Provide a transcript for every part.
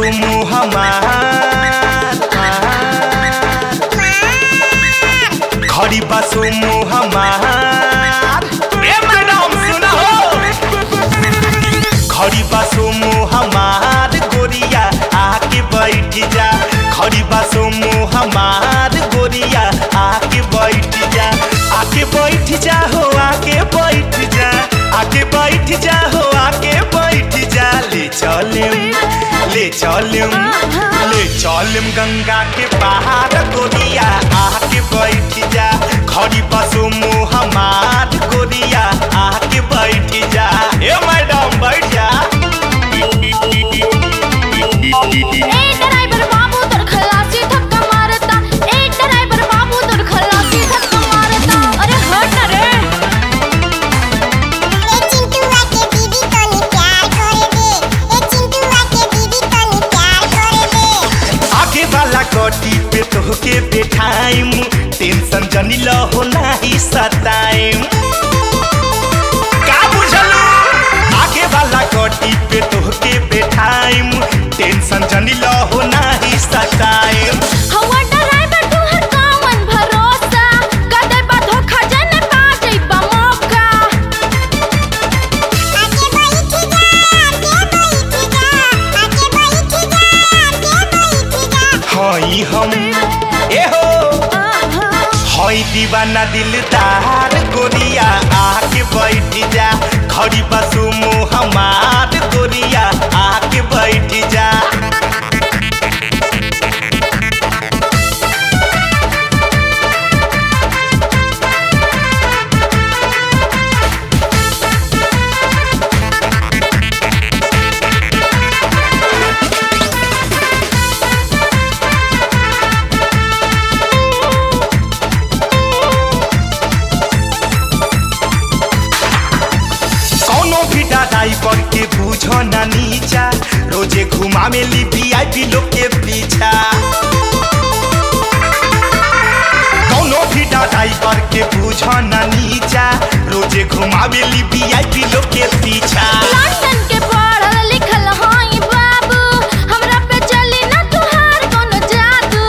सुमु हमार खड़ी बा सुमु हमार ए मैडम सुना हो खड़ी बा सुमु हमार गोरिया आके बैठ जा खड़ी बा सुमु हमार गोरिया आके बैठ जा आके बैठ जा हो आके बैठ जा आके बैठ जा हो आके बैठ जा ले चलिम ले चलिम ले चलिम गंगा के पहाड़ गोरिया आके बैठ जा खड़ी बा सुमु हमार गोरिया आके बैठ जा ए मैडम बैठ जा ए ड्राइवर बाबू तोर खलासी धक्का मारता ए ड्राइवर बाबू तोर खलासी धक्का मारता अरे हट ना रे ए चिंटूआ के दीदी तनी प्यार करे दे ए चिंटूआ के दीदी तनी प्यार करे दे आगे वाला कटी पे तोहके बैठाइम टेंशन जनी लहो नाही सताइम का बुझलू आगे वाला कटी पे तोहके बैठाइम टेंशन जनी लहो नाही सताइम हवा ड्राइवर तू हर कामन भरोसा कदे बा धोखा जने पा जइबा मौका आके बैठ जा आके बैठ जा आके बैठ जा आके बैठ जा हई हम ए हो हई दीवाना दिलदार गोरिया आके बैठ जा खड़ी बसुमो हमार गोरिया आके बैठ जा कौनो भी डाडाई पर के बूझो ना नीचा रोजे घुमा में ली वीआईपी लोग के पीछा कौनो भी डाडाई पर के बूझो ना नीचा रोजे घुमा में ली वीआईपी लोग के पीछा लंदन के पढ़ल लिखल हई बाबू हमरा पे चली ना तुहार कोनो जादू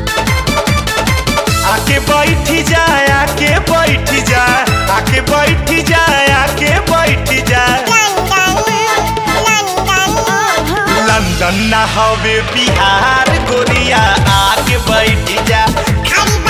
आके बैठ जा आके बैठ जा आके बैठ जा आके बैठ जा लंदन लंदन लंदन ना हवे बिहार गोरिया आके बैठ जा खड़ी